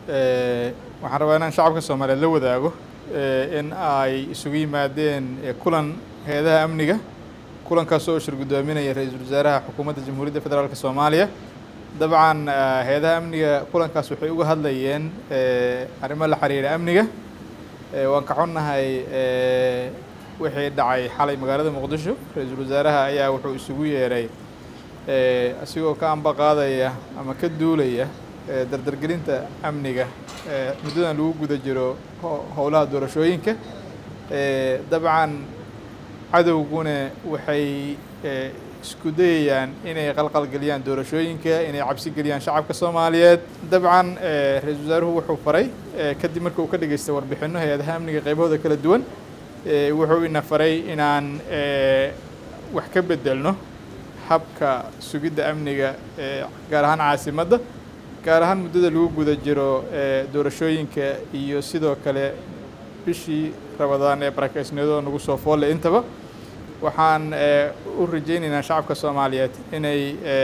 waxaan rabaa inaan shacabka soomaaliyeed la wadaago in ay isugu yimaadeen kulan hay-adaha amniga kulankaas oo shir guddoominaya ra-iisul wasaaraha xukuumadda jamhuuriyadda federaalk soomaaliya dabcan hay-adaha amniga kulankaas waxay uga hadlayeen arrimo la xiriira amniga waan ka xunnahay wixii dhacay xalay magaalada muqdisho ra-iisul wasaaraha ayaa wuxuu isugu yeeray asigoo ka amba qaadaya ama ka duulaya dardargelinta amniga muddadan lagu guda jiro howlaha doorashooyinka dabcan cadowguna waxay isku dayayaan inay qalqalgeliyaan doorashooyinka inay cabsi geliyaan shacabka soomaaliyeed dabcan ra-iisul wasaaruhu wuxuu faray kadib marka uu ka dhageystay warbixino hay-adaha amniga qaybahooda kala duwan wuxuu ina faray inaan wax ka bedelno habka sugidda amniga gaar ahaan caasimadda gaar ahaan muddada lagu guda jiro doorashooyinka iyo sidoo kale bishii rabadaan ee barakeysniyadoo nagu soo foolle intaba waxaan u rajaynaynaa shacabka soomaaliyeed inay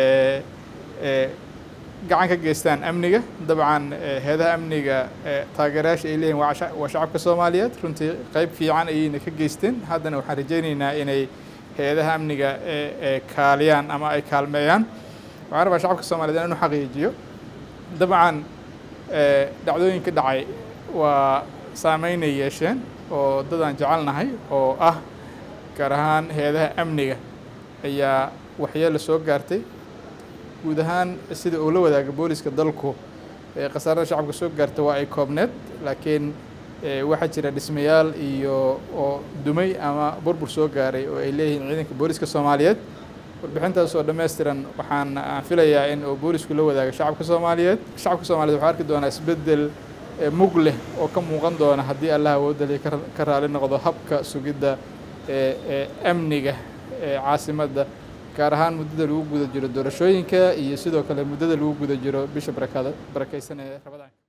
gacan ka geystaan amniga dabcan hay-adaha amniga taageerayaasha ay leeyihin waa shacabka soomaaliyeed runtii qeyb fiican ayayna ka geysteen haddana waxaan rajaynaynaa inay hay-adaha amniga kaaliyaan ama ay kaalmeeyaan waxaan rabaa shacabka soomaliyeed inaan u xaqiijiyo dabcan dhacdooyinka dhacay waa saameynay yeesheen oo dadaan jecelnahay oo ah gaar ahaan hay-adaha amniga ayaa waxyeelo soo gaartay guud ahaan sida uu la wadaaga booliska dalku khasaarada shacabka soo gaarta waa ay koobneed laakiin waxaa jira dhismayaal iyo oo dumay ama burbur soo gaaray oo ay leeyihiin ciidanka booliska soomaaliyeed warbixintaas oo dhammaystiran waxaan aan filayaa in uu boolisku la wadaago shacabka soomaaliyeed shacabka soomaliyeed waxaa arki doonaa isbeddel mug leh oo ka muuqan doona haddii allah awoodali ka raali noqdo habka sugidda amniga caasimadda gaar ahaan muddada lagu guda jiro doorashooyinka iyo sidoo kale muddada lagu guda jiro bisha barakada barakeysan ee rabadaan